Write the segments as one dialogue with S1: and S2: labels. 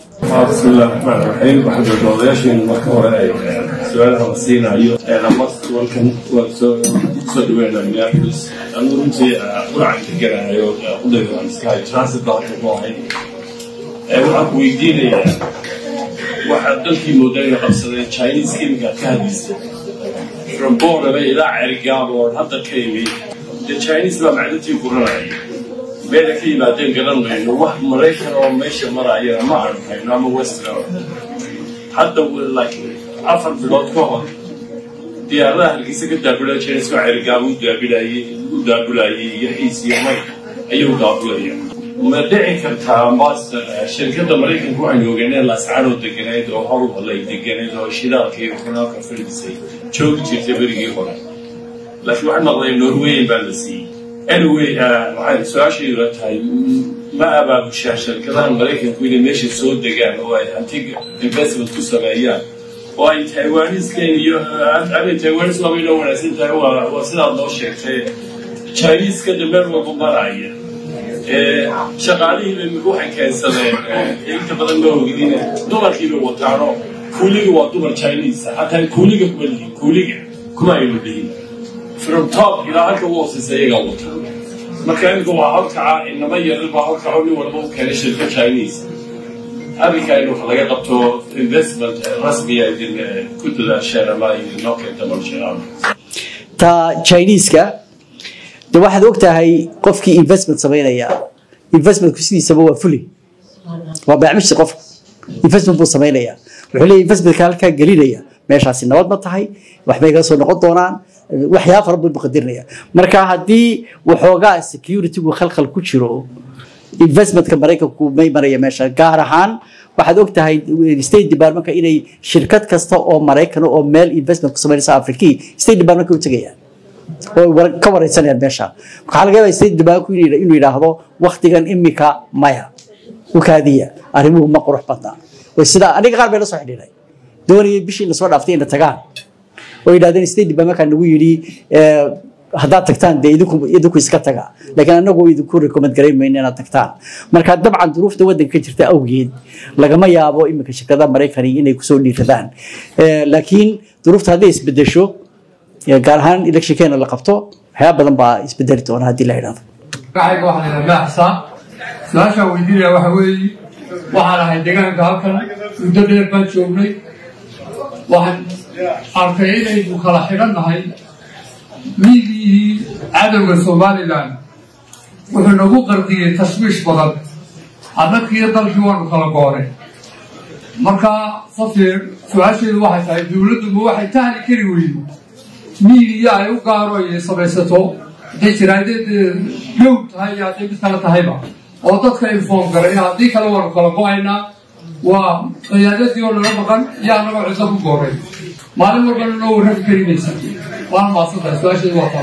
S1: bismillahi raxmaan raxiim waxaan doodayaasheenu marka hore ay su-aalaha la siinayo walkan waan soo soo dhaweynaa minneapolis anu runtii quracan deganayo qudayda iskahay transit dalka ku ahay waxaan ku weydiinayaa waxaad dalkii moodayna qabsadeen chinese iminkaad ka hadlaysa from bornaba ilaa cerigaabo oo hadda ka yimi dee chinese baa macdintii guranaya meela ka yimaadeen garan mayno wax maraykan oo meesha maraayana ma aanu hayno ama western hadda like afar bilood ka hor diyaaradaha halkiisa ka daabulaya chinese oo cerigaabo u daabilayey u daabulayay iyo xiis iyo may ayuu daabulaya ma dhici kartaa master shirkadda maraykanka waxaynu ogeyneen lascaanoo deganeyd oo howlhalay deganeyd oo shidaalka iyo kanaalka fadhisay joogi jirtay berigii hore laakiin waxaan maqlay norweyan baa la siiyey anyway waxay su-aashaydu tahay ma abaabushaa shirkadaha maraykanku inay meesha soo degaan oo ay hantiga investment ku sameeyaan oo ay taiwaniskan iyo ama taiwanis waaba inoo wanaagsan tahay waa sidaad noo sheegtay chinese-ka de meel walba maraya shaqaalihiiba waxay keensadeen inta badan ma ogidin dumarkiiba wataano kuuliga waa dumar chinese hataa kuuliga kuma lihin kuuliga kuma aynu dhihin from top ilaa halka ugu hooseysa iyagaa wata marka imika waa halkaca inama yarar baa halkaco nin walba u keenay shirka chinese arrinka in wax laga qabto investment rasmiya idin ku dadaasheen ama idinoo keenta malsheeaan
S2: ta chineska de waxaad og tahay qofkii investment samaynaya investmentku sidiisaba waa fuli waa baacmishi qofka investment buu samaynaya wuxuu leeyahy investmentka halkaa gelinaya meeshaasi nabad ma tahay waxbay kaga soo noqon doonaan waxyaaba fara badan buu qadirinaya marka haddii waxoogaa securitygu khalkhal ku jiro investmentka maraykanku may maraya meesha gaar ahaan waxaad og tahay state departmentka inay shirkad kasta oo maraykan oo meel investment ku samaynaysa afrikii state departmentka u tegayaan oo ka wareysanayaan meesha waxaa laga yaabaa state departmentku inuu yidhaahdo waktigan imika maya u kaadiya arrimuhu ma qurux badna sidaa aniga qaar bay la soo xidhiidhay doonayay bishii lasoo dhaaftay inay tagaan oo yidhahdeen state departmentka nagu yidhi haddaad tagtaan dee idinku idinku iska taga laakiin anagu idinku recommend garayn mayno inaad tagtaan marka dabcan duruufta waddanka ka jirta awgeed lagama yaabo iminka shirkadaha maraykani inay kusoo dhiiradaan laakiin duruufta hadday isbedesho gaar ahaan electionkeena la qabto waxyaaba badan baa isbedeli doona haddii la yidhahdo
S3: magacayga waxaa la yidhaha maaxsaan su-aashaan weydiinaya waxa weeye waxaan ahay deegaanka halkan muddo dheer baan joognay waxaan arkay inaynu kala xidhan nahay miigihii cadowga somalilan wuxuu nagu qardiyey tashwiish badan annagkiiyo dalkii waanu kala goonay marka safir su-aasheedu waxay tahay dowladduba waxay tahli kari weydo miigiya ay u gaaro ay samaysato hadday jiraadeed dhow tahay iyo hadday mid kale tahayba oo dadka inform garay haddii kale waanu kala go-aynaa waa qiyaadadii oo nala maqan iyo annagoo cidlo ku gooray maalin walbana noo warrami karimaysa waana maadsantahay su-aasheedu waa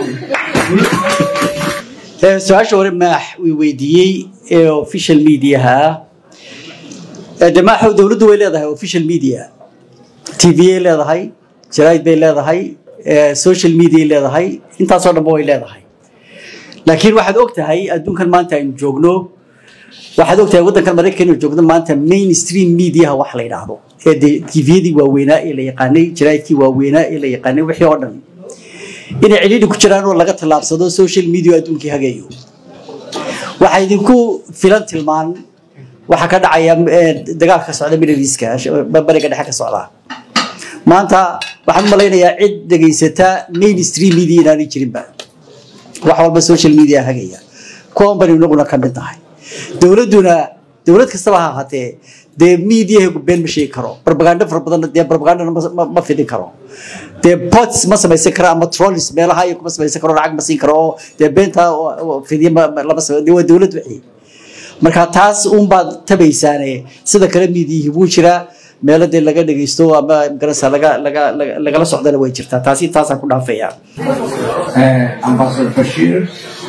S3: taa
S2: su-aasha hore maax uu weydiiyey ee official mediaha ah de maaxow dowladdu way leedahay official media t v ay leedahay jaraid bay leedahay social media ay leedahay intaasoo dhanba way leedahay laakiin waxaad og tahay adduunkan maanta aynu joogno waxaad og tahay waddankan maraykan aynu joogno maanta mainstream mediaha wax la yidhaahdo ee de tviyadii waaweynaa ee la yaqaanay jaraidkii waaweynaa ee la yaqaanay wixii oo dhan inay cidhiidhi ku jiraan oo laga tallaabsado social media adduunkii hageeyo waxaa idinku filan tilmaan waxaa ka dhacaya dagaalka ka socda middle eastka bariga dhexe ka socda maanta waxaan u malaynayaa cid dhegaysata mainstream media inaanay jirinba wax walba social media hagaya kuwan bani inaguna ka mid nahay dowladduna dowlad kastaba ha ahaatee dee mediahagu been ma sheegi karo barbagando fara badan dee barbagandana ma fidin karo dee pots ma samaysan karo ama trollis meelaha iyo kuma samaysan karo lacag ma siin karo oo dee beenta fidiya lama samay dee waa dowlad wixii marka taas uunbaad tabaysaane sida kale miidiyihii wuu jiraa meelo dee laga dhegeysto ama garanaysa laga laga lagala socdana way jirtaa taasi taasaan ku dhaafaya
S4: ambasador bashiir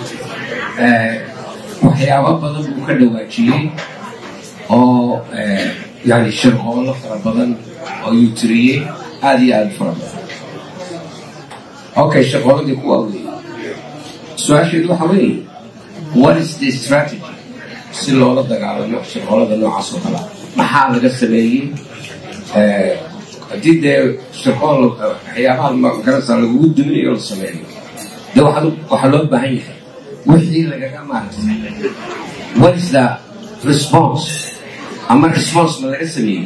S4: waxyaabo badan buu ka dhawaajiyey oo yani shirqoolo fara badan oo yuu tiriyey aada iyo aada fara badan okay shirqooladii kuwa weeye su-aasheedu waxa weeye what is the strategy si loola dagaalamo shirqoolada noocaas oo kala maxaa laga sameeyey haddii dee shaqool waxyaabaha magaranaysa lagugu duminayo la sameeyo dee waxaa loo baahan yahay wixii lagaga maaragtay what is the response ama response ma laga sameeyey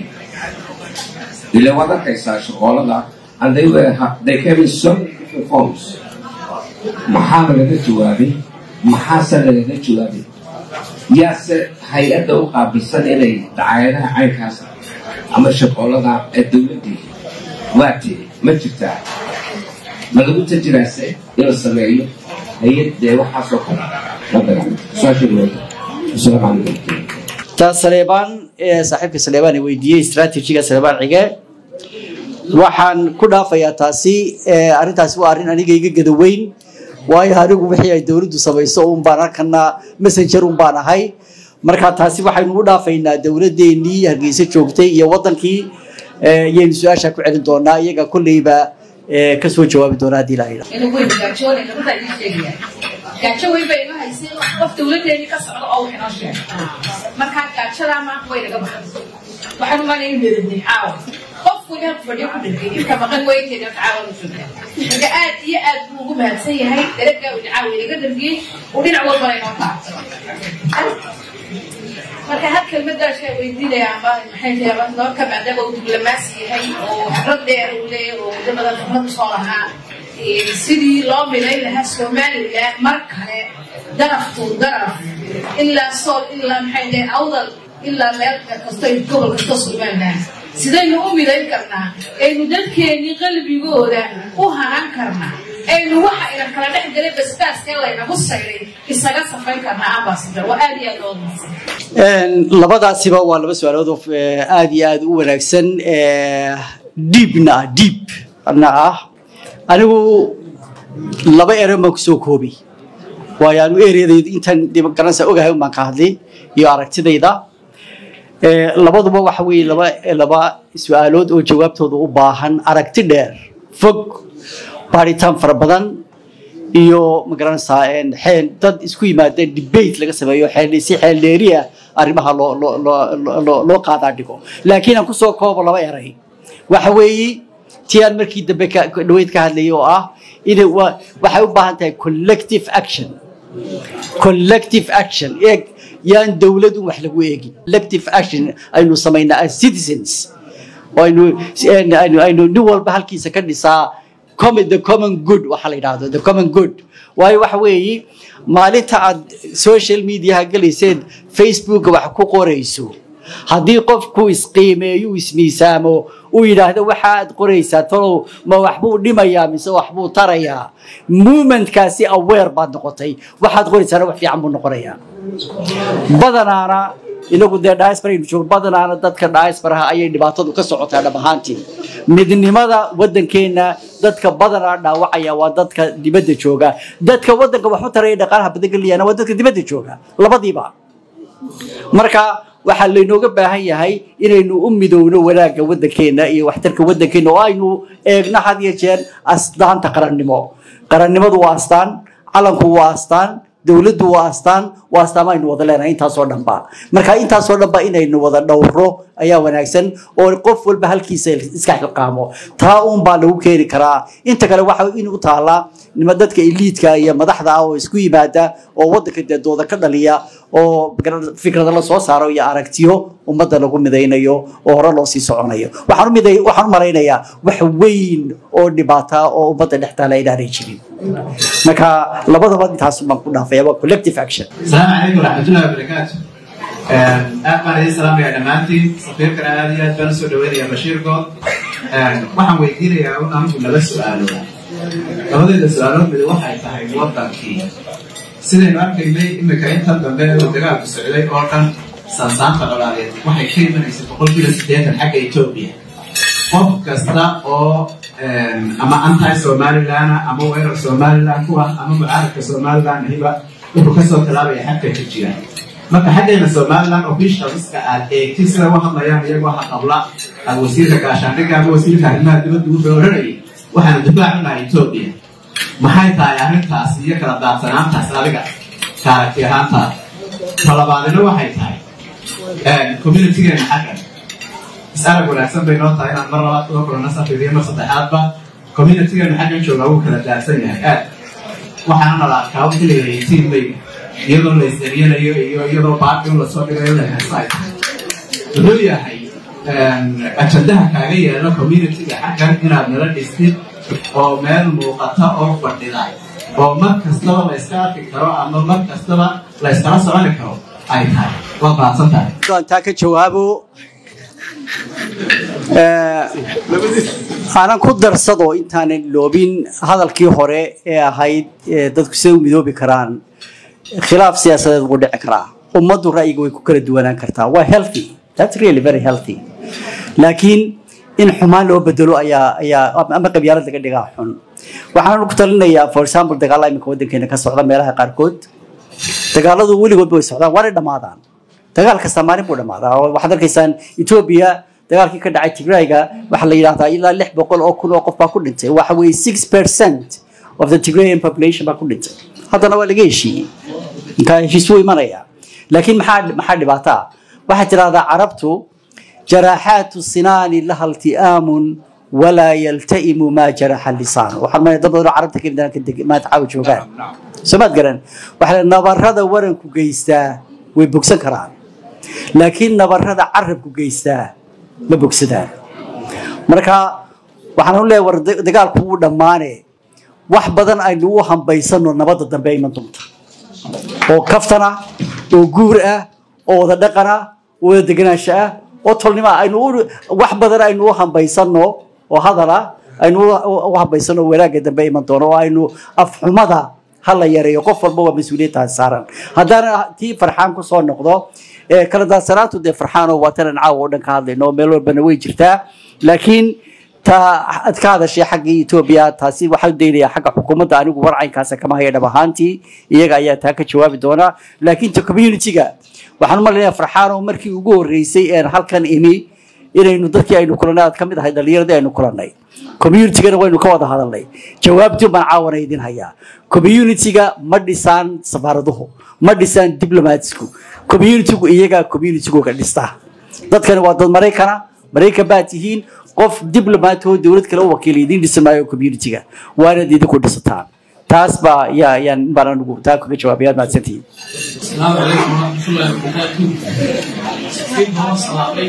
S4: ila waad arkaysaa shaqoolada and they were they came in so many different forms maxaa lagaga jawaabay maxaase lagaga jawaabay yaase hay-adda u qaabilsan inay dacaayadaha caynkaas ama shaqoolada ee dowladdii waa tiri ma jirtaa ma lagu tajiraase in la sameeyo hay-ad dee waxaasoo kale la dagaalanta su-aasha dhawada asalaamu calaykum
S2: taas saleebaan ee saaxiibka saleebaan ay weydiiyey istraatijiga saleebaan cige waxaan ku dhaafayaa taasi arrintaasi waa arrin aniga iga gadaweyn waayo anigu wixii ay dowladdu samayso un baan halkana messenger un baan ahay marka taasi waxaynu u dhaafaynaa dowladdeenii hargeysa joogtay iyo wadankii iyaynu su-aasha ku celin doonaa iyaga kolleyba kasoo jawaabi doona haddii la yidha
S5: inuu weyn gaajoonay gabadha ii sheegaya gaajo weyn bay inoo haysay qof dowladeeni ka socdo oo wax inoo sheegay markaa gaajadaa maanta way naga baxay waxaan u maanay in meedadnay caawa qof weli halku fadhiyo ku dhintay inta maqan weyteeda caawa la joogtaa marka aad iyo aad buu ugu mahadsan yahay daragaa uu caawa inaga dhargiyey uu dhinac walbana inoo taabtay marka had kelmadaashaa weydiinaya amba maxay tahay aba doorka maadaama uu diblomaasi yahay oo khibrad dheer uu leeyahay oo muddo badan khibrad usoo lahaa sidii loo midayn lahaa somaliland mar kale daraftu daraf ilaa sool ilaa maxay tahay awdal ilaa meel kasto gobol kasto somaliland sidaynu u midayn karnaa aynu dadkeennii qalbigooda u hanan karnaa aynu waxa ina kala dhex galay basbaaskee laynagu sayray isaga safayn karnaa ambasador waa aad iyo aad loo mahadsan
S2: labadaasiba waa laba su-aalood oo aad iyo aad u wanaagsan diibna ah diib na ah anigu laba ere baan kusoo koobay waayo anu ereadaydu intaan garanaysa ogahay un baan ka hadlay iyo aragtidayda labaduba waxa weeye laba laba su-aalood oo jawaabtooda u baahan aragti dheer fog baaritaan fara badan iyo magaranaysaa xeel dad isku yimaadeen debate laga sameeyo xeel si xeel dheeriya arrimaha loo loo loo loo loo qaadaa dhigo laakiin aan kusoo koobo laba eray waxa weeye tii aan markii dambe ka dhaweyd ka hadlayay oo ah inay waxay u baahan tahay collective action collective action eeg yaan dowlad un wax lagu eegin collective action aynu samaynaa as citizens aynu aynu aynu nin walba halkiisa ka dhisaa common the common good waxa la yidhaahdo the common good waayo waxa weeye maalinta aad social mediaha galayseen facebooka wax ku qorayso haddii qofku isqiimeeyo ismiisaamo uu yidhaahdo waxaad qoraysaa talow ma waxbuu dhimayaa mise waxbuu tarayaa movementkaasi aware baad noqotay waxaad qoraysaana wax fiican buu noqonayaa badanaana inagu dee diasporaynu joog badanaana dadka diasporaha ayay dhibaatadu ka socotaa dhab ahaantii midnimada waddankeenna dadka badanaa dhaawacaya waa dadka dibadda jooga dadka waddanka waxu taraya dhaqaalaha badan geliyana waa dadka dibadda jooga labadiiba marka waxaa laynooga baahan yahay inaynu u midowno wanaagga waddankeenna iyo waxtarka waddankeenna oo aynu eegno had iyo jeer astaanta qarannimo qarannimadu waa astaan calanku waa astaan dowladdu waa astaan waa astaama aynu wada leenahay intaasoo dhanba marka intaasoo dhanba inaynu wada dhowro ayaa wanaagsan oo qof walba halkiisa iska xilqaamo taa uun baa lagu keeni karaa inta kale waxa in u taallaa nima dadka eliidka iyo madaxda ah oo isku yimaada oo waddanka dee dooda ka dhaliya oo fikrada la soo saaro iyo aragtiyo ummadda lagu midaynayo oo hore loo sii soconayo waxaan u miday waxaan u malaynayaa wax weyn oo dhibaata oo ummadda dhex taala inaanay jirin marka labadaba intaas baan ku dhaafaya waa collective action
S6: السلام عليكم ورحمة الله وبركاته. aad baan idin salaamaya dhammaantiin safiirkana aad iyo aad baan usoo dhaweynaya bashiir good waxaan weydiinayaa un anigu laba su-aalood labadeeda su-aalood mid waxay tahay wadankii sidaynu arkaynay imika intan dambe uu dagaalku socday oo dhan sansaanta dhalaaleed waxay ka imanaysay boqolkiiba siddeetan xagga etoobiya qof kasta oo ama anti somaliland ama weerar somaliland ku ah ama mucaaradka somaliland hiba wuxuu kasoo talaabaya xagka ka jira marka xaggeena somaliland officialska aad eegtid sida u hadlayaan iyagoo ha qabla aad wasiirka gaashaandhigga ama wasiirka arrimaha dibadda u dooranayay waxaana difaac u nahay etoobiya maxay tahay arrintaas iyo kala daadsanaantaas adiga taaragti ahaantaada talabaadina waxay tahay communitygeena xaggan is-arag wanaagsan bay noo tahay inaan mar labaad uga kulana safiiriyo mar saddexaadba communitygeena xaggan jooga wuu kala daadsan yahay aad waxaana la arkaa wixii la yidhahaytiin bay iyadoo la is-eryanayo iyo iyadoo baaqin lasoo dhigayo la heesay wuxuu yahay ajandaha kaaga yaala communityga xaggan inaad nala dhistid oo meel muuqata oo fadhida oo mar kastaba la iska arki karo ama mar kastaba la iskala soconi karo ay tahay waad mahadsan tahay
S2: aan taa ka jawaabo aanan ku darsado intaanan loobin hadalkii hore ee ahayd ee dadku siday u midoobi karaan khilaaf siyaasadeed wuu dhici karaa ummaddu ra'yiga way ku kala duwanaan kartaa waa healthy that's really very healthy laakiin in xumaan loo bedelo ayaa ayaa ama qabyaalad laga dhigaa xun waxaan ku talinayaa for example dagaalla iminka waddankeena ka socda meelaha qaarkood dagaaladu weligoodba way socdaan waana dhammaadaan dagaal kasta maalin buu dhammaadaa oo waxaad arkaysaan etoobiya dagaalkii ka dhacay tigrayga waxaa la yidhahdaa ilaa lix boqol oo kun oo qof baa ku dhintay waxa weeye six percent of the tigrayan population baa ku dhintay haddana waa laga heshiiyey inkaa heshiis wuu imanaya laakiin maxaa maxaa dhibaato ah waxaad tidhahdaa carabtu jaraaxaatu sinaani laha ilti'aamun walaa yalta'imu maa jaraxa lisaan waxaan maya dad badan oo carabta ka imid maanta caawa joogaan soo maad garan waxaa nabarada waranku geystaa way bogsan karaan laakiin nabarada carabku geystaa ma bogsadaan marka waxaan u leeyahay war dagaalku wuu dhammaane wax badan aynu u hambaysano nabadda dambe iman doonta oo kaftan ah oo guur ah oo wada dhaqan ah oo wada deganaansho ah oo tolnimo ah aynu wax badan aynu u hambaysano oo hadal ah aynu u hambaysano wanaagga dambe iman doono oo aynu afxumada ha la yareeyo qof walba waa mas-uuliyadtaas saaran haddaana tii farxaan ku soo noqdo kala daadsanaantu dee farxaanoo waa tanan caawa oo dhan ka hadlayno meel walbana way jirtaa laakiin taa ad ka hadashay xaggii etoobiya taasi waxaan daynayaa xagga xukuumadda anigu warcaynkaasa kama haya dhab ahaantii iyaga ayaa taa ka jawaabi doona laakiin ta community-ga waxaan u malaynayaa farxaanoo markii ugu horreysay een halkan imi inaynu dadkii aynu kulannay aad ka mid ahay dhallinyaradii aynu kulannay communitygana waynu ka wada hadalnay jawaabtii baan caawana idin hayaa community-ga ma dhisaan safaaraduhu ma dhisaan diblomatsku community-gu iyagaa community-googa dhista dadkani waa dad maraykana maraykan baad tihiin qof diblomat oo dowlad kale u wakiila idiin dhisan maayo community-ga waanaad idinku dhisataan taas baa yaa yaan baan anigu taa kaga jawaabay aad mahadsantihiin
S7: السلام عليكم ورحمة الله وبركاته. كيف هو صلاحي؟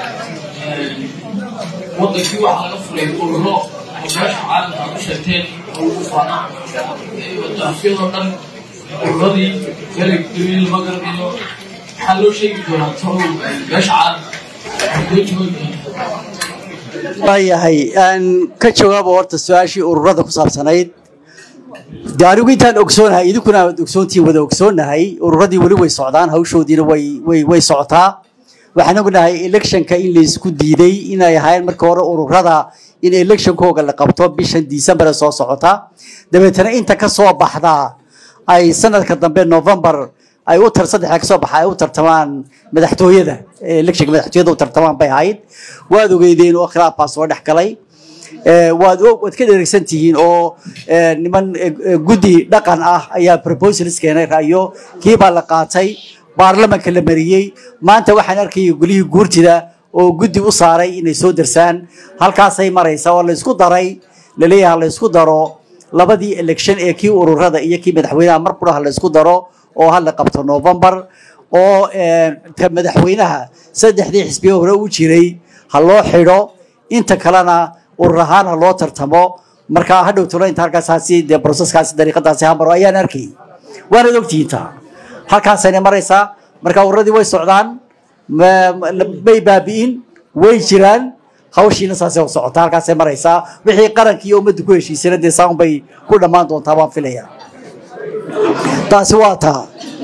S7: wadankii waxaa laga furay ururo oo meesha caalamka ku sheegteen oo ugu faanaa afyadoo dhan ururadii galagdawil magrab iyo waxaa loo sheegi doonaa tolow meesha caalamka
S2: waayahay aan ka jawaabo horta su-aashii ururada ku saabsanayd de anigu intaan ogsoonahay idinkuna aad ogsoontiin wada ogsoonahay ururadii weli way socdaan hawshoodiina way way way socotaa waxaan ognahay electionka in laysku diiday inay ahaayeen marka hore ururada in electionkooga la qabto bishan december soo socota dabeetana inta ka soo baxda ay sanadka dambe november ay u tar saddexda kasoo baxa ay u tartamaan madaxtooyada electionka madaxtooyada u tartamaan bay ahayd waad ogeydeen oo khilaaf baa soo dhex galay waad waad ka dheregsan tihiin oo niman guddi dhaqan ah ayaa proposals keenay ra'yo kii baa la qaatay baarlamanka la mariyey maanta waxaan arkayay golihii guurtida oo guddi u saaray inay soo darsaan halkaasay maraysa oo laysku daray laleeyaha laysku daro labadii election ee kii ururada iyo kii madaxweynaha mar quraha laysku daro oo hala qabto november oo ka madaxweynaha saddexdii xisbiye hore u jiray ha loo xidho inta kalena urur ahaan ha loo tartamo marka hadhow tolo inta halkaasaasi dee broseskaasi dariiqadaasi hamaro ayaan arkayay waanaad ogtihiin taa halkaasayna maraysaa marka ururadii way socdaan may baabi'in way jiraan hawshiina saasay u socota halkaasay maraysaa wixii qarankii iyo ummadda ku heshiisana dee saan bay ku dhammaan doontaa baan filaya taasi waa taa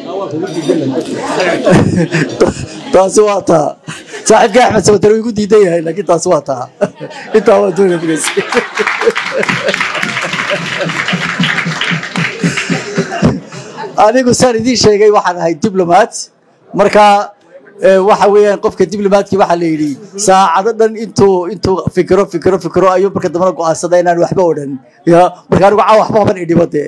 S2: taasi waa taa saaxiibka axmed sabatar wuu igu diidan yahay laakiin taasi waa taa intaa waa doonaya bugays anigu saan idiin sheegay waxaan ahay diblomat marka ee, waxa weeyaan qofka diblomaadkii waxaa la yidhi saacado dhan intuu intuu fikiro fikiro fikiro ayuu marka dambena go'aansada inaan waxba odhan ya marka anigu caa waxba qaban idhibo dee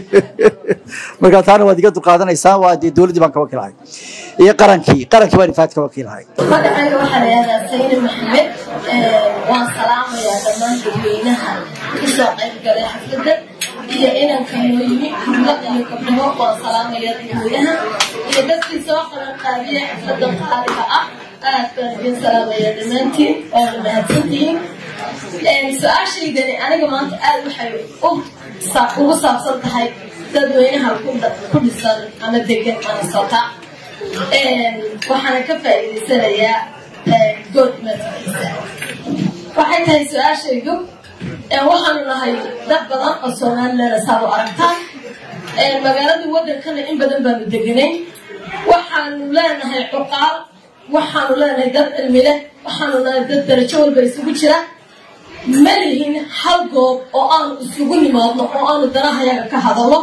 S2: marka taana waad iga dulqaadanaysaa waa dee dowladdii baan ka wakiilahay iyo qarankii qarankii baan ifaad ka wakiilahay
S8: magacayga waxaa la yihahdaa sayni maxamed waan salaamayaa dhammaan dadweynaha kasoo qayb galay xafladda iyo inanka noo yimi hablo iyo gabdhabo waan salaamayaa dadweynaha iyo dadkii soo qaban qaabiyay xafladda qaaliga ah aad baan idin salaamayaa dhammaantiin waana mahadsantihiin su-aashaydani aniga maanta aad waxay u sa- ugu saabsan tahay dadweynaha ku dha- ku dhisan ama degan minnesota waxaana ka faa'iidaysanayaa good madaxiisa waxay tahay su-aashaydu waxaanu nahay dad badan oo somaliland saad u aragtaan magaaladii wadankana in badan baanu deganay waxaanu leenahay cuqaal waxaanu leenahay dad cilmi leh waxaanu nahay dad darajo walba isugu jira ma lihin hal goob oo aanu isugu nimaadno oo aanu danahayaga ka hadalno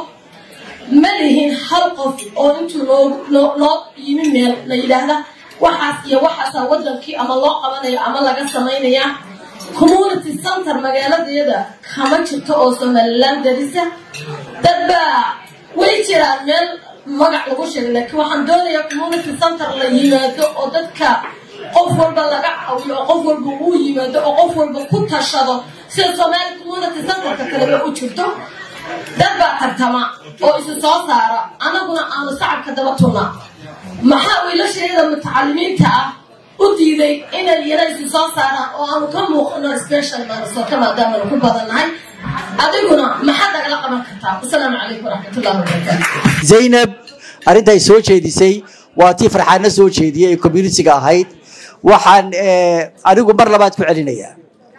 S8: ma lihin hal qof oo intuu noo noo noo yimi meel la yidhaahda waxaas iyo waxaasaa wadankii ama loo qabanaya ama laga samaynaya community center magaaladayada kama jirto oo somaliland darisa dad baa way jiraan meel magac lagu sheegay laakiin waxaan doonayaa community center la yimaado oo dadka qof walba laga caawiyo oo qof walba uu yimaado oo qof walba ku tashado sida somali community centerka kaleba u jirto dad baa tartama oo isu soo saara annaguna aanu sacabka daba tunna maxaa wiilashayada mutacalimiinta ah u diiday inay yana isu soo saaraan oo aanu ka muuqano special minnesota maadaamanu ku badannahay adiguna maxaad nagala qaban kartaa wasalaamu calaykum waraxmatullahi wabarakaatu
S2: zaynab arrinta ay soo jeedisay waa tii farxaadna soo jeediyey ee communitiga ahayd waxaan eh, anigu mar labaad ku celinayaa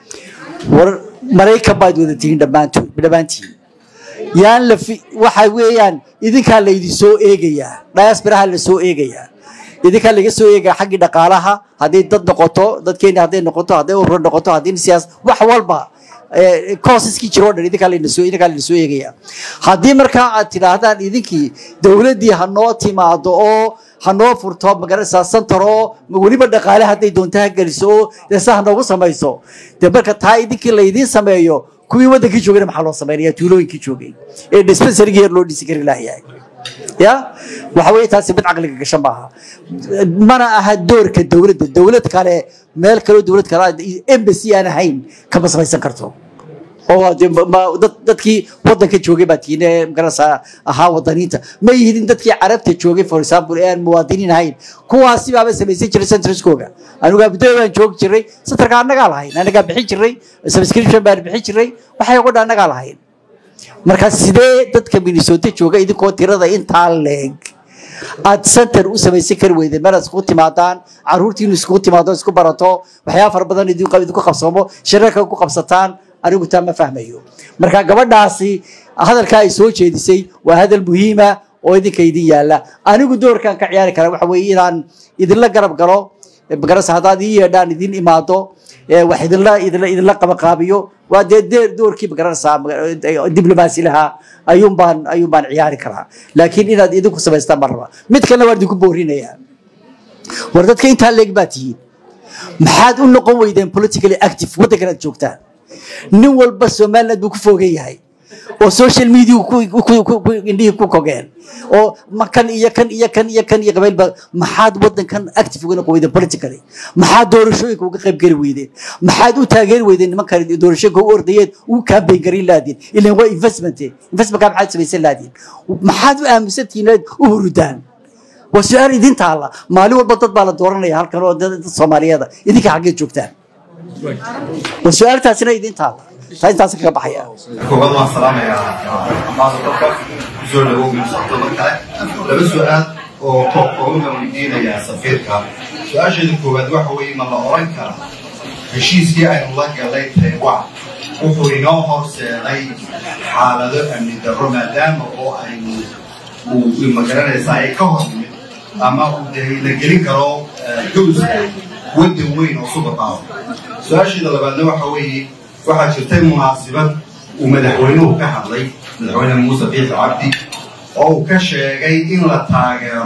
S2: war maraykan baad wada tihiin dhammaantood dhammaantiin yaan la fi waxa weeyaan idinkaa laydin soo eegayaa diasporaha la soo eegayaa idinkaa laga soo eegaya xaggii dhaqaalaha hadday dad noqoto dadkeeni hadday noqoto hadday urur noqoto haddii siyaas wax walba koosaskii jiro o dhan idinkaa layna soo idinkaa layna soo eegaya haddii markaa aad tidhaahdaan idinkii dowladdii ha noo timaado oo ha noo furto magaranaysaa santar oo weliba dhaqaale hadday doonto ha geliso oo deesa ha noogu samayso dee marka taa idinkii laydiin sameeyo kuwii waddankii joogayna maxaa loo samaynaya tuulooyinkii joogay ee dispensarygii yar loo dhisi kari lahayahay ya waxa weeye taasi mid caqliga gashan maaha mana aha doorka dowladda dowlad kale meel kaleo dowlad kale embassy aan ahayn kama samaysan karto oo dee ma- ma- dad- dadkii wadanka joogay baa tihiin ee magaranaysaa ahaa wadaniinta ma yihidin dadkii carabta joogay for example ee aan muwaadiniin ahayn kuwaasi baaba samaysan jiray centriskooga anigu abudooy baan joogi jiray centerka annagaa lahayn annagaa bixin jiray subscription baan bixin jiray waxay uga dhan annagaa lahayn marka sidee dadka minnesota jooga idinkoo tirada intaa leeg aad center u samaysan kari weydeen meel aad iskugu timaadaan caruurtiinu iskugu timaado isku barato waxyaaba fara badan idinku idinku qabsoomo shirarka ku qabsataan anigu taa ma fahmayo marka gabadhaasi hadalkaa ay soo jeedisay waa hadal muhiima oo idinka idin yaala anigu doorkaan ka ciyaari kara waxa weeye inaan idinla garab galo magarasa haddaad ii yeedhaan idin imaado ee wax idinla idinla idinla qabaqaabiyo waa dee dee doorkii magaranaysaa maga- diblomaasi lahaa ayuun baan ayuun baan ciyaari karaa laakiin inaad idinku samaystaan ma raba mid kalena waan idinku boorinayaa war dadka intaa leeg baa tihiin maxaad u noqon weydeen politically active waddankan aad joogtaan nin walba somaliland buu ku fogan yahay oo social media ku- ku- ku- ku- indhihii ku kogeen oo ma kan iyo kan iyo kan iyo kan iyo qabaylba maxaad waddankan active uga noqon weydeen politically maxaad doorashooyinka uga qayb geli weydeen maxaad u taageeri weydeen nimankan doorashooyinka u ordayeen u campaign garin laadiin ilan waa investment investmentkaa maxaad samaysan laadiin maxaad u aaminsantihiin inaad u hurudaan waa su-aal idin taalla maalin walba dad baa la dooranaya halkan oo dad dad soomaaliyeeda idinka xaggee joogtaan waa su-aaltaasina idin taalla taa intaas kaga baxaya
S9: koowaad waan salaamayaa ambaasadorka kusoo dhawow minnesota mar kale laba su-aal oo koobkooban baan weydiinayaa safiirka su-aasheeda koowaad waxa weeye ma la oran karaa heshiiskii aynu la galay taiwan wuxuu inoo horseeday xaalado amni darro maadaama oo aynu uu magaranaysaa ay ka hor yimid ama uu dee la gelin karo gowska waddan weyn oo super power su-aasheeda labaadna waxa weeye waxaa jirtay munaasibad uu madaxweynuhu ka hadlay madaxweyne muuse biixi cabdi oo uu ka sheegay in la taageero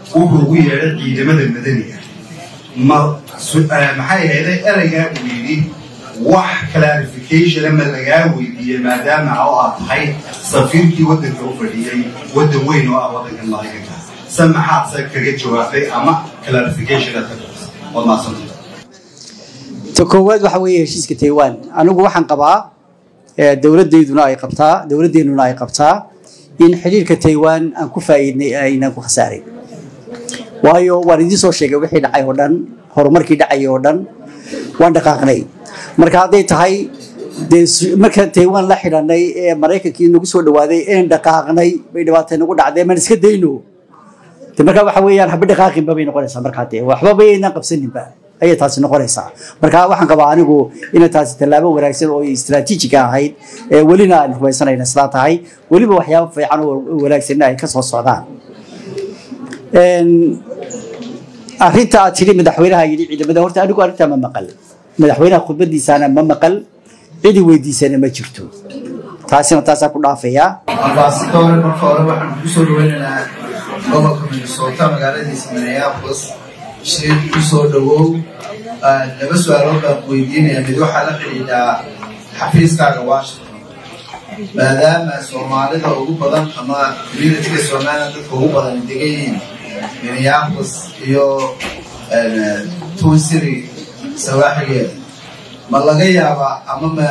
S9: wuxuu ugu yeedhay ciidamada madaniga ma su- eh, maxay ahayday ereygaa uu yidhi wax clarificationa ma lagaa weydiiyey maadaama oo aad tahay safiirkii waddanka u fadhiyey waddan weyn oo ah waddanka maraykanka se maxaad se kaga jawaabay ama clarification aad ka bixisay waad mahadsantay
S2: ta koowaad waxa weeye heshiiska taiwan anigu waxaan qabaa eh, dowladeyduna ay qabtaa dowladeennuna ay qabtaa in xidhiirka taiwan aan ku faa'iidnay aynaan ku khasaarin waayo waan idiin soo sheegay wixii dhacay oo dhan horumarkii dhacay oo dhan waan dhaqaaqnay marka hadday tahay dee su- markaan taiwan la xidhanay ee maraykankii nagu soo dhawaaday inaan dhaqaaqnay bay dhibaatay nagu dhacday maan iska dayno de markaa waxa weeyaan haba dhaqaaqinba bay noqonaysaa markaa dee waxba baynaan qabsaninba ayay taasi noqonaysaa marka waxaan qabaa anigu inay taasi tallaabo wanaagsan oo istaraatiijiga ahayd ee welina aan rumaysanayna sidaa tahay weliba waxyaabo fiican oo wanaagsanna ay ka soo socdaan Een, arrinta aad tidhi madaxweynaha yidhi ciidamada horta anigu arrintaa ma maqal madaxweynaha khudbadiisaana ma maqal cidi weydiisana ma jirto taasina taasaa ku dhaafayaa
S10: ambasadore marka hore waxaan ku soo dhaweynaynaa gobolka minnesota magaaladiisa minneapolis shir ku soo dhawow Ah, laba su-aalood baan ku weydiinaya mid waxaa la xidhiidhaa xafiiskaaga washington maadaama soomaalida ugu badan ama communityga somaliland dadka ugu badan degan yihiin minneapolis iyo eh, twin city sawaaxigeeda ma laga yaabaa ama ma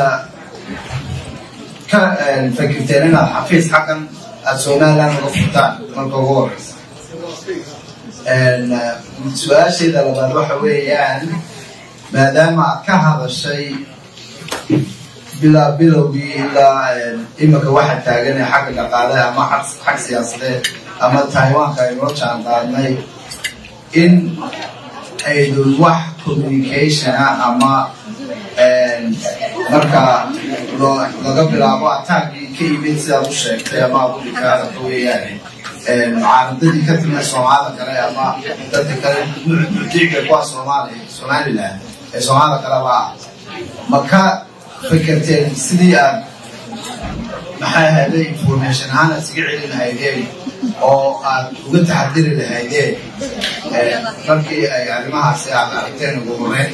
S10: ka eh, fakirteen inaad xafiis xaggan aada somaliland uga furtaan marka ugu horeysa En, eh, su-aasheeda labaad waxa weeyaan maadaama aad ka hadashay bilaa bilowgii ilaa eh, imika waxa taagan ee xagga dhaqaalaha ama xag xag siyaasadeed ama taiwanka aynoo jaan qaadnay in aydun wax communication ah ama en, marka loo- laga bilaabo ataagii ka yimid sidaad u sheegtay ama aad u dhikaadaka weeyaan mucaaradadii ka timid soomaalida kale ama dadka kale mucdiga kuwa soomaaliya somaliland ee soomaalida kale baa ma ka fikirteen sidii aad maxay ahayde information ahaan aad iskaga celin lahaydeen oo aad uga taxadiri lahaydeen eh, markii ay arrimahaasi aad aragteen ugu horeyn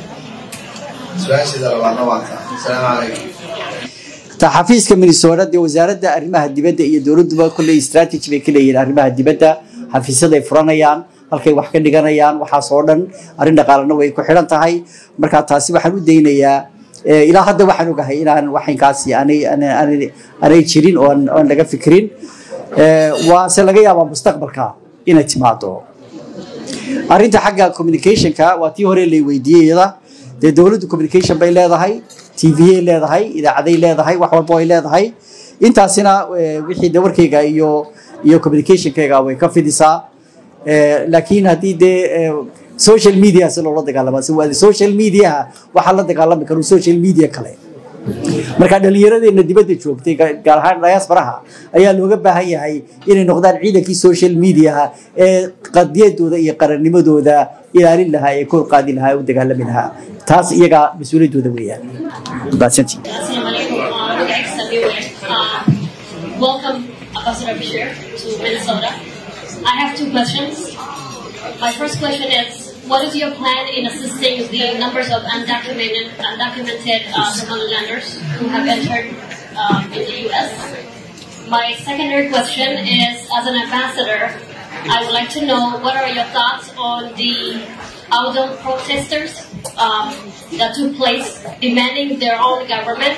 S10: su-aasheeda labaadna waa taa asalaamu calaykum
S2: ta xafiiska minnesota dee wasaaradda arrimaha dibadda iyo dowladduba kolley strategy bay ka leeyihiin arrimaha dibadda xafiisyaday furanayaan halkay wax ka dhiganayaan waxaas oo dhan arrin dhaqaalana way ku xidhan tahay marka taasi waxaan u daynayaa eh, ilaa hadda waxaan ogahay inaan waxinkaasi aanay aanay- aanay- aanay jirin oo aan aan laga fikirin Eh, waase laga yaabaa mustaqbalka inay timaado arrinta xagga communicationka waa tii hore lay weydiiyey iyada dee dowladdu communication bay leedahay tvay leedahay idaacaday leedahay wax walba ay leedahay intaasina eh, wixii de warkayga iyo iyo communicationkayga way ka fidisaa Eh, laakiin haddii dee eh, social media si loola dagaalama si waa social media waxaa la dagaalami karu social media kale marka dhallinyaradeena dibadda joogtay ga- gaar ahaan diasporaha ayaa looga baahan yahay inay noqdaan ciidankii social mediaha ee qadiyadooda iyo qarannimadooda ilaalin lahaa ee kor qaadi lahaa ee u dagaalami lahaa taas iyaga mas-uuliyaddooda weeyaan mahadsantihin
S11: Assalamualaikum. Uh, Dr. Samuel. Uh, welcome, Ambassador Bashir, to Minnesota. I have two questions. My first question is, what is your plan in assisting the numbers of undocumented, undocumented uh, Somalilanders who have entered um, in the U.S.? My secondary question is, as an ambassador, I would like to know what are your thoughts on the Audon protesters um, that took place demanding their own government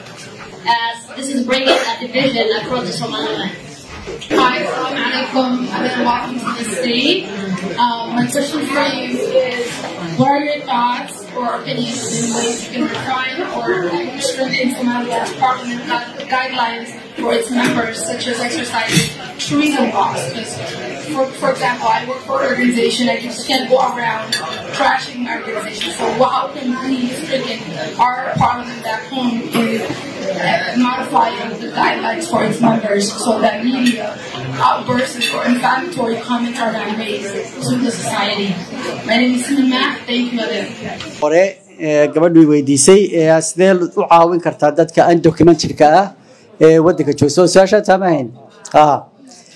S11: as this is bringing a division across the Somaliland.
S12: Hi, Assalamu alaikum, and then welcome to the state. Um, my question for you is, what are your thoughts or opinions in ways you can refine or strengthen Somalia's parliament gui- guidelines for its members, such as exercising tourism laws? Because, for, for example, I work for an organization, I just can't go around trashing my organization. So how can we strengthen our parliament back home in uh, modifying the guidelines for its members so that media outbursts or inflammatory comments are not made to the society. My name is Susan Mack. Thank you again.
S2: hore ee gabadhu weydiisay ee sidee u caawin kartaa dadka undocumented-ka ah ee waddanka jooga soo su-aashaa taamahayn ha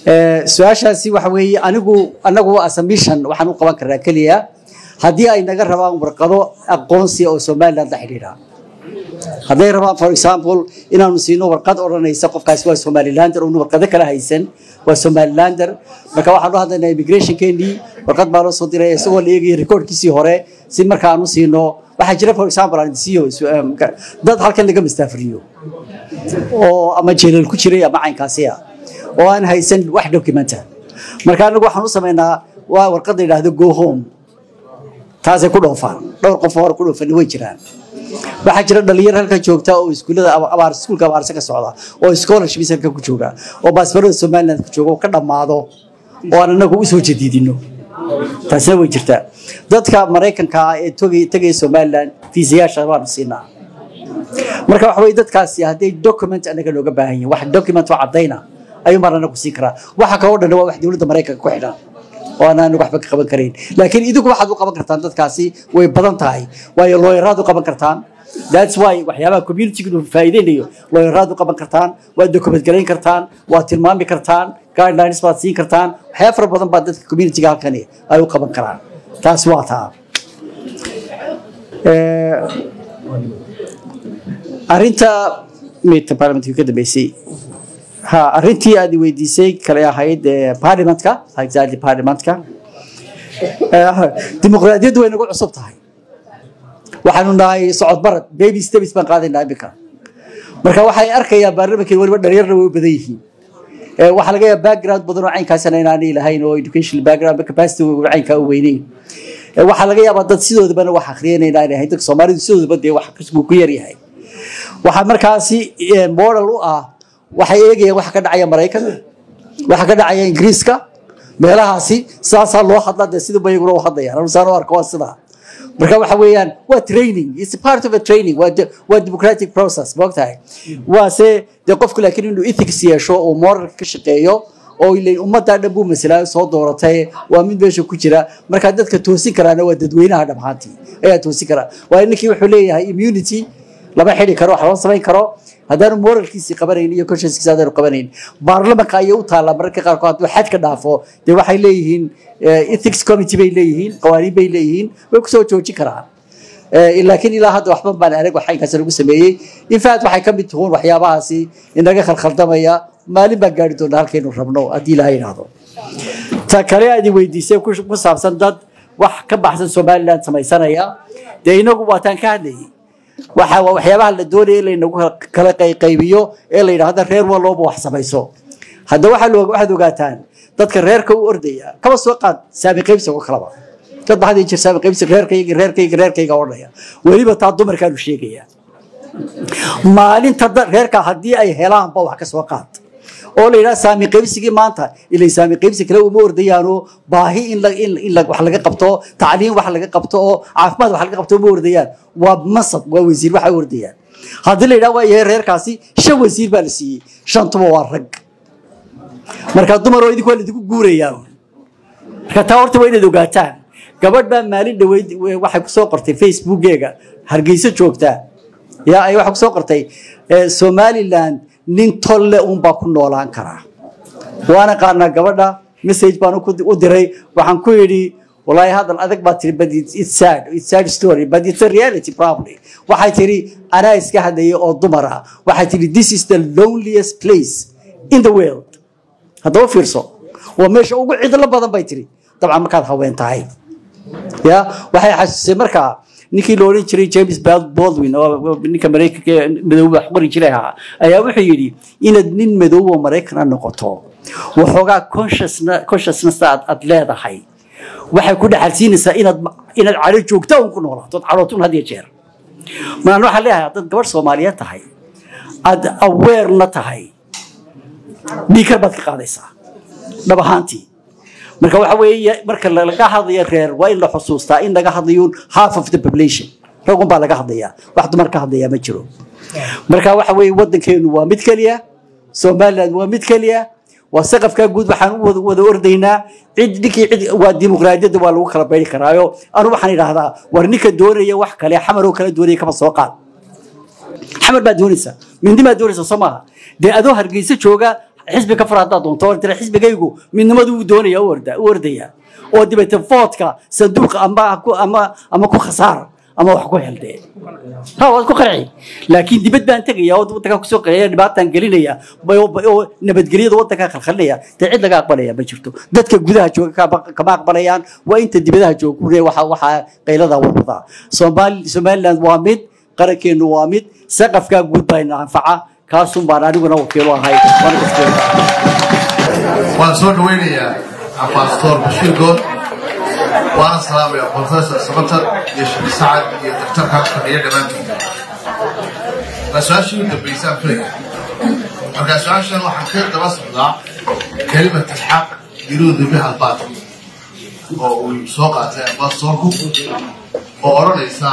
S2: Eh, su-aashaasi waxa weeye anigu anagu assumption waxaan u qaban karnaa keliya haddii ay naga rabaan warqado aqoonsi oo somaliland la xidhiidha hadday rabaan for example inaanu siino warqad odhanaysa qofkaasi waa somalilander oonu warqado kala haysan waa somalilander marka waxaan u hadlaynaa immigrationkeenii warqad baa loo soo diray isagoo la eegaya recordkiisii hore si marka aan u siino waxaa jira for example aan siiyo su- em, ka- dad halkan laga mastaafriyo oo ama jeelal ku jiray ama caynkaasi ah oo aan haysan wax documenta marka anagu waxaan u samaynaa waa warqad la yidhaahdo go home taasay ku dhoofaan dhowr qof oo hore ku dhoofan way jiraan waxaa jira dhalinyaro halkan joogta oo iskuullada aba- abaar iskuulka abaarse ka socda oo scholarships halkan ku jooga oo baasbarada somaliland ku jooga oo ka dhammaado oo aan anagu usoo jadiidino taasina way jirtaa dadka maraykanka ah ee togay- tegaya somaliland fiisayaasha waanu siinaa marka waxa weye dadkaasi hadday document anaga looga baahan yihin wax document oo caddayna ayuu mar anagu siin karaa waxa kaloo dhan waa wax dowladda maraykanka ku xidhan oo aan anagu waxba ka qaban karayn laakiin idigu waxaad u qaban kartaan dadkaasi way badan tahay waayo looyaraad u qaban kartaan that's why waxyaabaha communitygu faa'iideynayo looyaraad u qaban kartaan waad document garayn kartaan waad tilmaami kartaan guidelines baad siin kartaan waxyaaba fara badan baa dadka communityga halkani ay u qaban karaan taas waa taa Eh, arrinta midka parliamentka ka dambeysay ha arrintii aad i weydiisay kale ahayd eh, parliamentka exactly parliamentka Eh, dimuqraadiyaddu way nagu cusub tahay waxaanu nahay socod barad baby steps baan qaadaynaa iminka marka waxay arkayaan baarlamaankeed weliba dhalinyarna way u badan yihiin Eh, waxaa laga yaaba background badan oo caynkaasina inaanay lahayn oo educational background ama capacity caynkaa u weyneyn Eh, waxaa laga yaabaa dad sidoodabana wax akhriyana inaanay ahayn dadka soomaalidu sidoodaba dee wax akhrisku ku yar yahay waxaa markaasi eh, model u ah waxay eegayaan waxa ka dhacaya maraykanka waxa ka dhacaya ingiriiska meelahaasi saasaa loo hadlaa dee sidaba iyaguna u hadlayaan anu saan u arko waa sidaa marka waxa weeyaan waa training it's part of a training waa de- waa democratic process moogtahay waase dee qofku laakiin inuu ethics yeesho oo moralka ka shaqeeyo oo ilayn ummaddaa dhan buu masalaayo soo dooratay waa mid meesha ku jira marka dadka toosin karaana waa dadweynaha dhammaantii ayaa toosin karaa waayo ninkii wuxuu leeyahay immunity lama xidi karo wax lama samayn karo haddaanu moralkiisii qabanayn iyo consciencekiisi haddaanu qabanayn baarlamanka ayay u taallaa mararka qaarkood hadduu xad ka dhaafo dee waxay leeyihiin eh, ethics committee bay leeyihiin qawaaniin bay leeyihiin way kusoo joojin karaan Eh, laakiin ilaa hadda waxba baan arag wax inkaas lagu sameeyey in fact waxay ka mid tuhuun waxyaabahaasi inaga khalkhaldamaya maalin baan gaari doonaa halkaynu rabno haddii ilaha yidhaahdo ta kale aad i weydiisay ku ku saabsan dad wax ka baxsan somaliland samaysanaya dee inagu waataan ka hadlayay waxa waa waxyaabaha la doonaya in laynagu kala qayqaybiyo ee la yidhaahdo reer walooba wax samayso hadda waxaa lo- waxaad ogaataan dadka reerka u ordaya kaba soo qaad saami qaybsigo kalaba dad baa had iyo jeer saami qaybsi reerkayga reerkayga reerkayga odhanaya weliba taa dumarkaanu sheegaya maalinta da- reerka haddii ay helaanba wax ka soo qaad oo la yidhaha saami qaybsigii maanta ilay saami qaybsi kale uma ordayaano baahi in la in in la wax laga qabto tacliin wax laga qabto oo caafimaad wax laga qabto uma ordayaan waa masab waa wasiir waxa u ordayaan haddii la yidhaha waa yahay reerkaasi shan wasiir baa la siiyey shantuba waa rag marka dumar oo idinku waa laidinku guurayaa marka taa horta waa inaad ogaataan gabadh baa maalin dhaweyd waxay kusoo qortay facebookeega hargeyso joogtaa yaa ay waxay kusoo qortay eh, somaliland nin tolle unbaa ku noolaan karaa waana qaanaa gabadha message baan ku- u diray waxaan ku yidhi والله هذا الأدق باتري but it's, it's sad it's sad story but it's a reality probably waxay tiri anaa iska hadlayay oo dumar ah waxay tiri this is the loneliest place in the world haddaba fiirso waa meesha ugu cidlo badan bay tiri dabcan markaad haween tahay ya waxay xasuusay markaa ninkii la odhan jiray james Bal- baldwin oo ninka maraykanka ee madooba wax qori jiray ahaa ayaa wuxuu yidhi inaad nin madoob oo maraykana noqoto waxoogaa consciousna- consciousness aad aad leedahay waxay ku dhaxalsiinaysaa inaad inaad calo joogta un ku noolaato ood calootun had iyo jeer maan waxaan leeyahay haddaad gabadh soomaaliyeed tahay aad aweerna tahay dhiikar baad ka qaadaysaa dhab ahaantii marka waxa weeye marka laga hadlayo reer waa in la xusuustaa in laga hadlayo half of the population ragun baa laga hadlayaa wax dumar ka hadlayaa ma jiro marka waxa weeye waddankeenu waa mid keliya somaliland waa mid keliya waa saqafkaa guud waxaan u wada wada ordaynaa cid ninkii cid waa dimuqraadiyadda waa lagu kala bayri karaayo anu waxaan idhaahdaa war ninka doonaya wax kale xamar oo kala doonaya kama soo qaad xamar baa doonaysa mindi baa doonaysa soo maaha dee adoo hargeysa jooga xisbi ka far haddaad doonto oo tira xisbigaygu midnimadu uu doonaya u orda- u ordaya oo dibete foodka sanduuqa ama ku- ama ama ku khasaar ama wax ku heldee ha waad ku qarci laakiin dibad baan tegaya oo waddankaa kusoo qaraya dhibaataan gelinaya oo oo nabadgelyada waddankaa khalkhalinaya dee cid laga aqbalaya ma jirto dadka gudaha jooga kama- kama aqbalayaan waa inta dibadaha jooga kule waxa waxaa qaylada wadwadaa soomaali somaliland waa mid qarankeenu waa mid saqafkaa guud baa ina anfaca kaasun baan aniguna wakiilo ahay waana kaskeena
S13: waan soo dhaweynayaa ambasador bashiir good waana salaamaya professor samatar iyo sheekh sacad iyo daktarka fadhiya dhammaantood waa su-aashii u dambaysaan filaya marka su-aashan waxaan ka daba socdaa kelimat alxaq yuruudu biha albaatil oo uu soo qaatay ambasadorku oo odhanaysa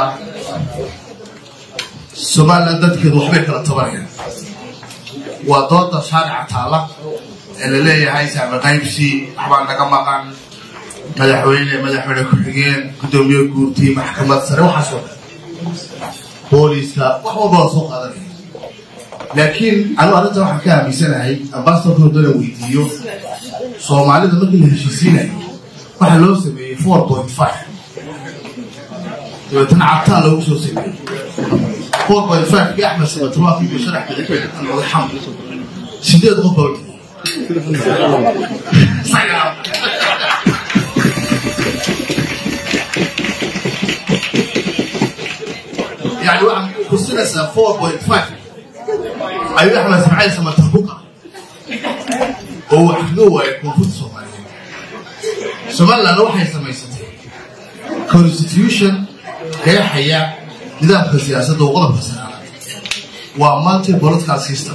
S13: somaliland dadkeedu waxbay kala tabanayaan waa dooda shaarica taalla ee la leeyahay saame qaybsi waxbaa naga maqan madaxweyne madaxweyne ku-xigeen guddoomiye guurtii maxkamad sare waxaasoo dhan booliiska wax walba waa soo qaadanaya laakiin anigu arrinta waxaan ka aaminsanahay ambasadorka haddana weydiiyo soomaalida markii la heshiisiinayo waxaa loo sameeyey four point five dabeetana cabtaa loogu soo sameeyey four point five kii axmed samatruwaaqi iyo sharax bidixeed madax xamd sideed qof baa wajiyey يعني واحد كرسينا 4.5 أيوة احنا سمعنا سما تربوكا هو حدوه يكون في الصومالية سومالي لو waxay samaysatay constitution ee haya nidaamka siyaasadda oo qodobka sanaad waa multi political system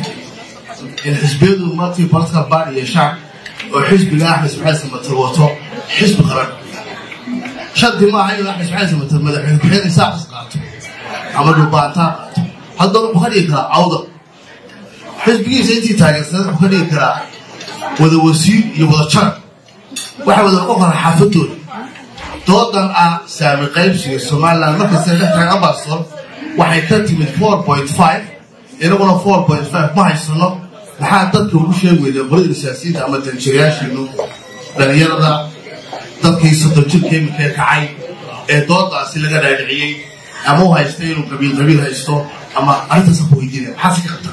S13: in xisbiyadu multi political party yeeshaan oo xisbiga axmed ismaaciil samatar wato xisbi qaran shardi maaha inuu axmed ismaaciil samatar madaxweyne ku-xigeen isaaqis qaato ama dhubaantaa qaato haddana wuxuu ka dhigi karaa cawda xisbigiisa intii taageersanad wuxuu ka dhigi karaa wada wasiir iyo wada jaran waxay wada noqon karaa xaafadooda doodan ah saami qaybsiga somaliland markasta dhex tahay ambassador waxay ka timid four point five inaguna four point five ma haysano maxaa dadka ugu sheegi weyda qolada siyaasiyiinta ama danjirayaashiinu dhalinyarada dadkii soddon jirka imika ee kacay ee doodaasi laga dhaadhiciyey ama u haysta inuu qabiil qabiil haysto ama arrintaasa ku weydiinaya maxaa si ka qabtaa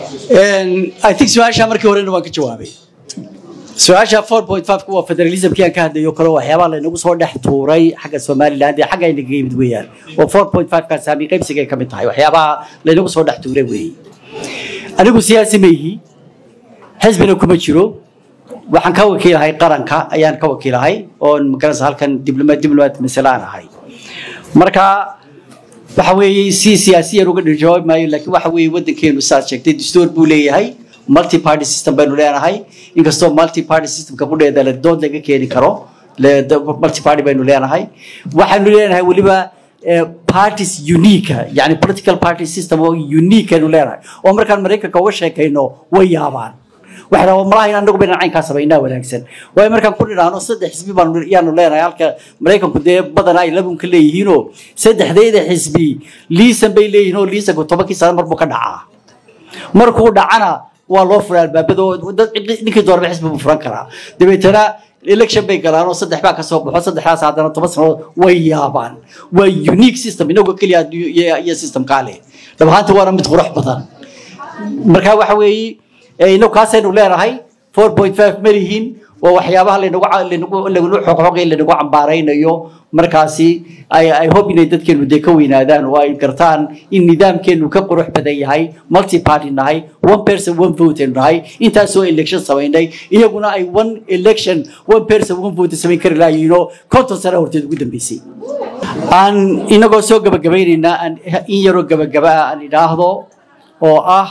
S2: I think su-aasha markii horena waan ka jawaabay su-aasha 4.5 waa federalismkii aan ka hadlayo kale waxyaabaha laynagu soo dhex tuuray xagga somaliland ee xagga aynaga yimid weeyaan oo 4.5 ka saami qaybsiga ay ka mid tahay waxyaabaha laynagu soo dhex tuuray weeye anigu siyaasi ma ihi xisbina kuma jiro waxaan ka wakiilahay qaranka ayaan ka wakiilahay oon magaranaysa halkan diblomaat diblomaat masale aan ahay marka waxa weeye si siyaasiyan uga dhirjawaabi maayo laakiin waxa weeye waddankeenu saad sheegtay dastuur buu leeyahay multi party system baynu leenahay inkastoo multi party systemka qudheeda la dood laga keeni karo le- da- multi party baynu leenahay waxaynu leenahay weliba eh, parties unique yani political party system oo unique aynu leenahay oo markaan maraykanka uga sheekayno way yaabaan waxay rabaa malaha inaan anagu baynan caynkaa samaynaa wanaagsan waayo markaan ku nidhaahno saddex xisbi baanu yaanu leenahay halka maraykanku dee badanaa ay labunka leeyihiinoo saddexdayda xisbi liisan bay leeyihiin oo liisanku tobankii sano marbuu ka dhacaa markuu dhacana waa loo furaa albaabada oo dad ninkii doorba xisbi buu furan karaa dabeetana election bay galaan oo saddex baa kasoo baxo saddexdaas haddana toban sanood way yaabaan waa unique system inagoo keliya adduunyo iyo- iyo systemkaa leh dhab ahaanta waana mid qurux badan marka waxa weeye eh, inagu kaasaynu leenahay 4.5 ma lihiin waa waxyaabaha laynagu ca- laynagu lagunu xoqxoqay laynagu cambaaraynayo markaasi ay ay hope inay dadkeenu dee ka weynaadaan oo ay gartaan in nidaamkeenu ka qurux badan yahay multi party nahay one person one vote aynu nahay intaasoo election samaynay iyaguna ay one election one person one vote samayn kari lahayiinoo konton sano horteed ugu dambeysay aan inagoo soo gabagabaynaynaa aan in yaroo gabagaba ah aan idhaahdo oo ah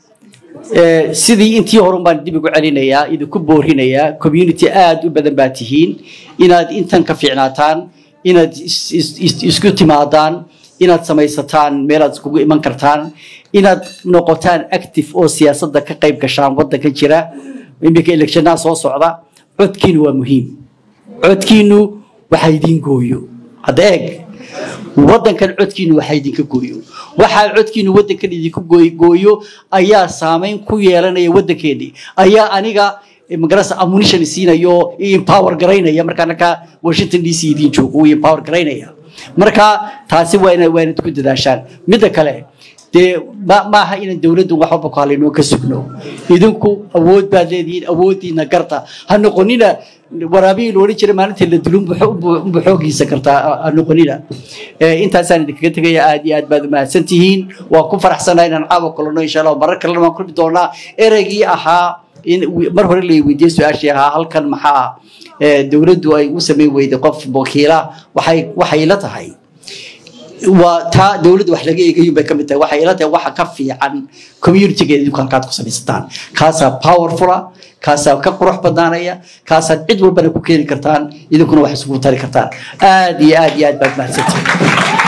S2: Eh, sidii intii horun baan dib ugu celinayaa idinku boorinayaa community aad u badan baa tihiin inaad intan ka fiicnaataan inaad is- is- is- isku timaadaan inaad samaysataan meelaad iskugu iman kartaan inaad noqotaan active oo siyaasadda ka qayb gashaan waddanka jira iminka electionaa soo socda codkiinu waa muhiim codkiinu waxa idiin gooyo hadda eeg waddankan codkiinu waxaa idinka gooyo waxaa codkiinu waddankan idinku gooy- gooyo ayaa saameyn ku yeelanaya waddankeennii ayaa aniga magarasa ammunition siinayo i empower garaynaya markaa markaa washington d c idiin joogo uu empower garaynaya marka taasi waa ina waa inaad ku dadaashaan midda kale dee ma maaha inaan dowladdu wax walba ku hallaynoo ka sugno idinku awood baad leedihiin awooddiina garta ha noqonina waraabihii la odhan jiray maalintii la dilo unba xoogiisa kartaa ha noqonina Eh, intaasaan idinkaga tegaya aad iyo aad baad umahadsan tihiin waan ku faraxsanahay inaan caawa kulano insha allah marar kalena waan kulmi doonaa ereygii ahaa in mar hore la weydiiyey su-aashii ahaa halkan maxaa eh, dowladdu ay u samayn weyday qof wakiila waxay waxay la tahay waa taa dowladda wax laga eegayo bay ka mid tahay waxay ila tahay waxa ka fiican communitygeeda idinku halkaad ku samaysataan kaasaa powerfula kaasaa ka qurux badnaanaya kaasaad cid walbana ku keeni kartaan idinkuna wax isugu tari kartaan aad iyo aad iyo aad baad mahadsantihin